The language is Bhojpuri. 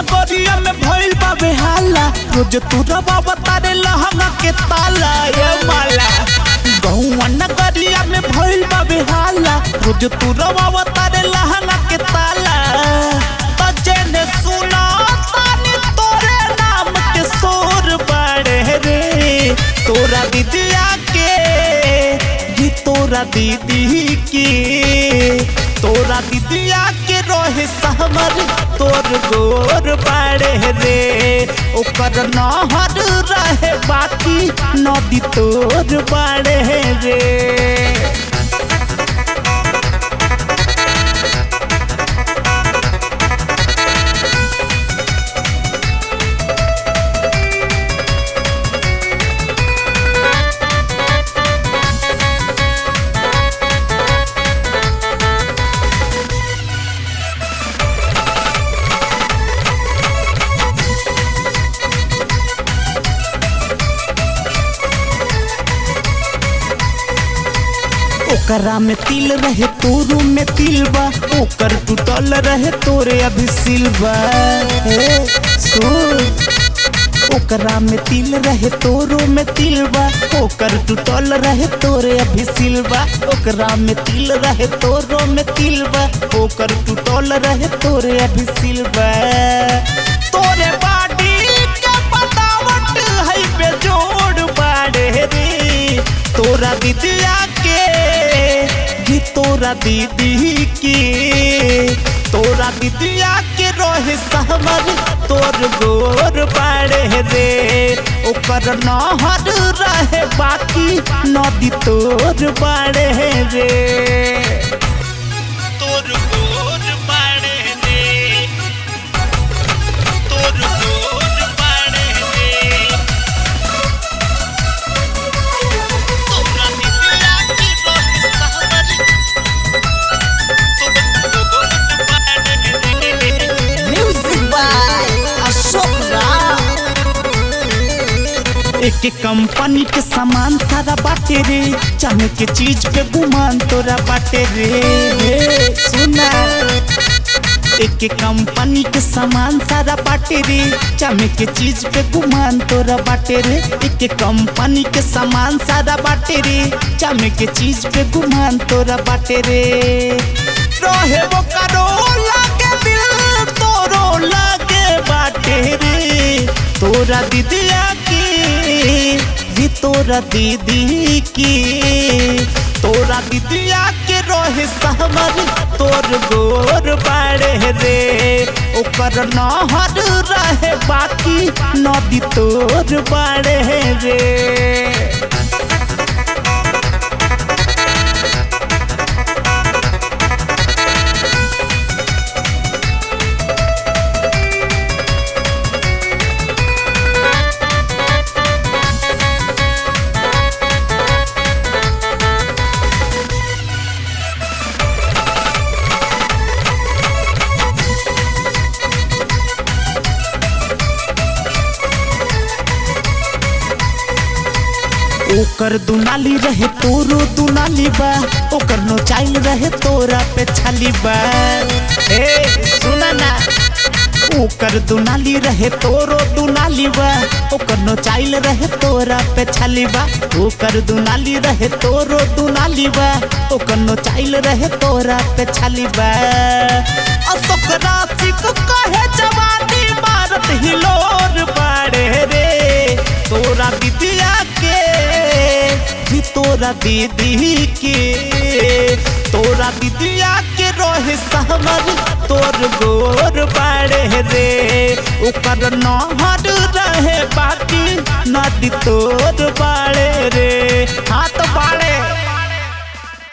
नगरिया में भइल बाबे हाला रोज तू रवा बतारे लहंगा के ताला ये माला गहुआ नगरिया में भइल बाबे हाला रोज तू रवा बतारे लहंगा के ताला तजे ने सुना तानी तोरे नाम के सोर बड़े रे तोरा दीदिया के ये तोरा दीदी के तोरा दीदिया के रोहे सहमर तोर गोर बाड़े रे ओकर नहर रहे बाकी नदी तोर बाड़े रे ओकरा में तिल रहे तोरू में तिल बा ओकर टूटल रहे तोरे अभी सिलबा हे सुन ओकरा में तिल रहे तोरो में तिल बा ओकर टूटल रहे तोरे अभी सिलबा ओकरा में तिल रहे तोरो में तिल बा ओकर टूटल रहे तोरे अभी सिलबा तोरे बाडी के बतावट है बेजोड़ बाड़े रे तोरा दीदिया के ये तोरा दीदी के तोरा दीदिया के रोहे सहमर तोर गोर बाड़े रे ओकर नहर रहे बाकी नदी तोर बाड़े रे तोर गोर बाड़े रे तोर गोर बाड़े रे तोरा दीदिया के रोहे सहमर तोर गोर बाड़े रे Music by Ashok Ram. एक कंपनी के सामान सारा बाटे रे चाहे के चीज पे गुमान तोरा बाटे रे हे, सुना एक कंपनी के सामान सारा बाटे रे चाहे के चीज पे गुमान तोरा बाटे रे एक कंपनी के सामान सारा बाटे रे चाहे के चीज पे गुमान तोरा बाटे रे रहे वो करो लागे दिल तोरो लागे बाटे रे तोरा दीदिया की ये तोरा दीदी की तोरा दीदिया के रोहे सहमर तोर गोर बाड़े रे ओकर नहर रहे बाकी नदी तोर बाड़े रे ओकर दुनाली रहे तोरो दुनाली बा ओकर नो चाइल रहे तोरा पे छाली बा ए सुना ना ओकर दुनाली रहे तोरो दुनाली बा ओकर नो चाइल रहे तोरा पे छाली बा ओकर दुनाली रहे तोरो दुनाली बा ओकर नो चाइल रहे तोरा पे छाली बा अशोक राशि को कहे जवानी मारत हिलोर बाड़े रे तोरा दीदिया के भी तोरा दीदी के तोरा दीदिया के रोहे सहमर तोर गोर बाड़े रे ओकर नहर रहे बाकी नदी तोर बाड़े रे हाथ बाड़े